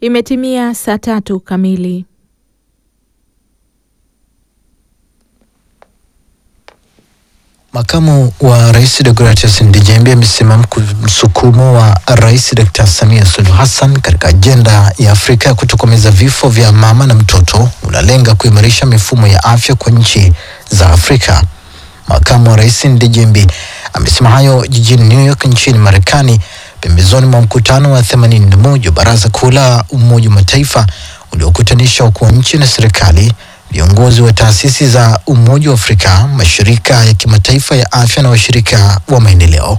Imetimia saa tatu kamili. Makamu wa Rais Deogratias Ndejembi amesema msukumo wa Rais Dr. Samia Suluhu Hassan katika ajenda ya Afrika ya kutokomeza vifo vya mama na mtoto unalenga kuimarisha mifumo ya afya kwa nchi za Afrika. Makamu wa Rais Ndejembi amesema hayo jijini New York nchini Marekani pembezoni mwa mkutano wa 81 wa Baraza Kuu la Umoja wa Mataifa uliokutanisha wakuu wa nchi na serikali viongozi wa taasisi za Umoja wa Afrika, mashirika ya kimataifa ya afya na washirika wa maendeleo.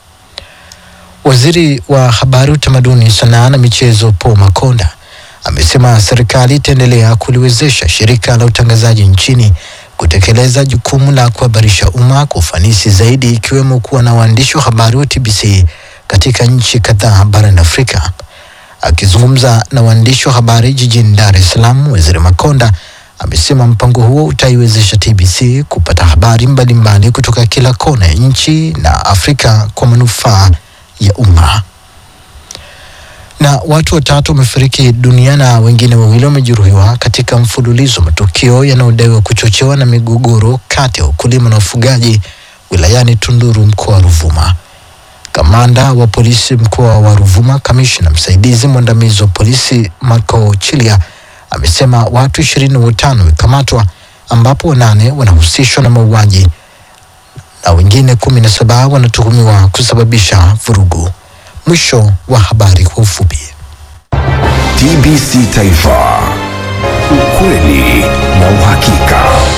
Waziri wa Habari, Utamaduni, Sanaa na Michezo Paul Makonda amesema serikali itaendelea kuliwezesha shirika la utangazaji nchini kutekeleza jukumu la kuhabarisha umma kwa ufanisi zaidi, ikiwemo kuwa na waandishi wa habari wa TBC katika nchi kadhaa barani Afrika. Akizungumza na waandishi wa habari jijini Dar es Salaam, Waziri Makonda amesema mpango huo utaiwezesha TBC kupata habari mbalimbali mbali kutoka kila kona ya nchi na Afrika kwa manufaa ya umma. Na watu watatu wamefariki dunia na wengine wawili wamejeruhiwa katika mfululizo wa matukio yanayodaiwa kuchochewa na migogoro kati ya wakulima na wafugaji wilayani Tunduru, mkoa wa Ruvuma. Kamanda wa polisi mkoa wa Ruvuma, kamishna msaidizi mwandamizi wa polisi Marco Chilia amesema watu ishirini na watano wamekamatwa ambapo wanane wanahusishwa na mauaji na wengine kumi na saba wanatuhumiwa kusababisha vurugu. Mwisho wa habari kwa ufupi. TBC Taifa, ukweli na uhakika.